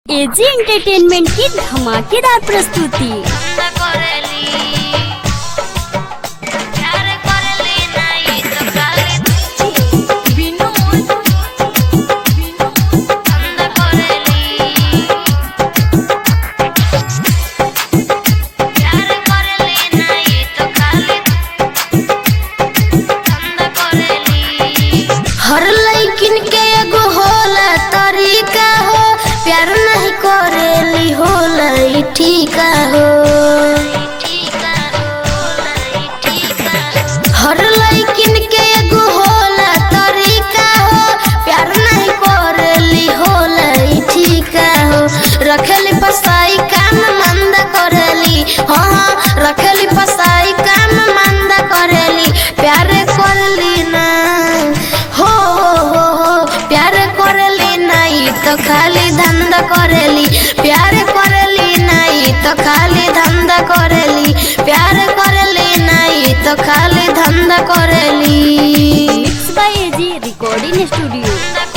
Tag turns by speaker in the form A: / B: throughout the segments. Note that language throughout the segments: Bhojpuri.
A: एजी एंटरटेनमेंट की धमाकेदार प्रस्तुति
B: हर लइकिन के एगो होला तरीका हो प्यार नहीं करेली होला ई ठीका हो हर लइकिन के एगो होला तरीका हो प्यार नहीं करेली होला ई ठीका हो रखेली पसाई काम मंद करेली हाँ हाँ रखेली पसाई काम मंद करेली प्यार करली ना हो हो हो हो प्यार करेली नहीं तो खाली धंधा करेली प्यार करेली नहीं तो खाली धंधा करेली प्यार करेली नहीं तो खाली धंधा करेली
A: mix by AG recording studio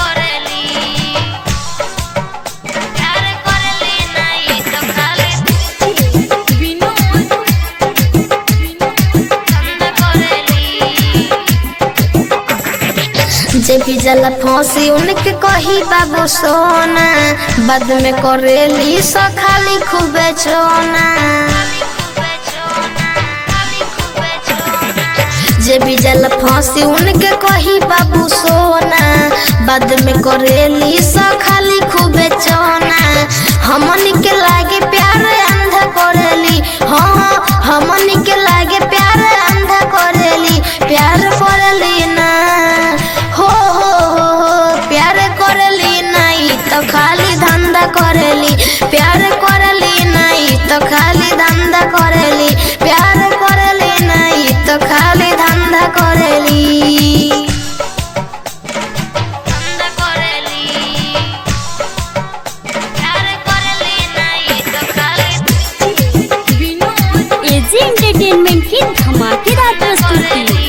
B: जे भी जला फांसी उनके कही बाबू सोना बाद में करेली सो खाली खूबे चोना जे भी जल फांसी उनके कही बाबू सोना बाद में करेली सो खाली खूबे चोना हमन के लागे प्यार अंधा करेली हाँ हाँ हमन के लागे प्यार अंधा करेली प्यार करेली ना हो हो हो हो प्यार करेली नहीं तो खाली धंधा करेली प्यार करेली नहीं तो खाली धंधा करेली प्यार करेली नहीं तो खाली धंधा करेली
A: एजी एंटरटेनमेंट की धमाकेदार प्रस्तुति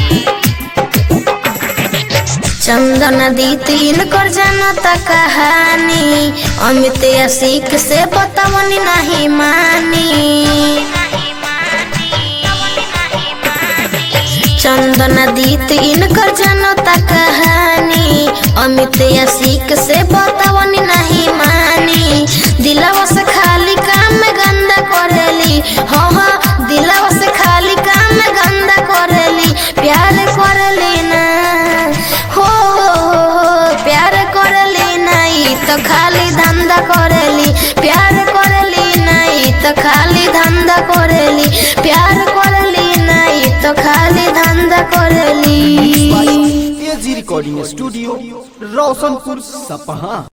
B: चंदन दी तीन कर जनता कहानी अमित असिक से बतवनी नहीं मानी चंदन दी तीन कर जनता कहानी अमित असिक से बतवनी नहीं मानी दिलवा से खाली काम गंदा करेली हाँ हाँ दिलवा से खाली काम गंदा करेली प्यार करेली ना हो हो, हो, प्यार करेली नहीं तो खाली धंधा करेली प्यार करेली नहीं तो खाली धंधा करेली प्यार करेली नहीं तो खाली धंधा करेली
C: एजी रिकॉर्डिंग स्टूडियो रोशनपुर सपहा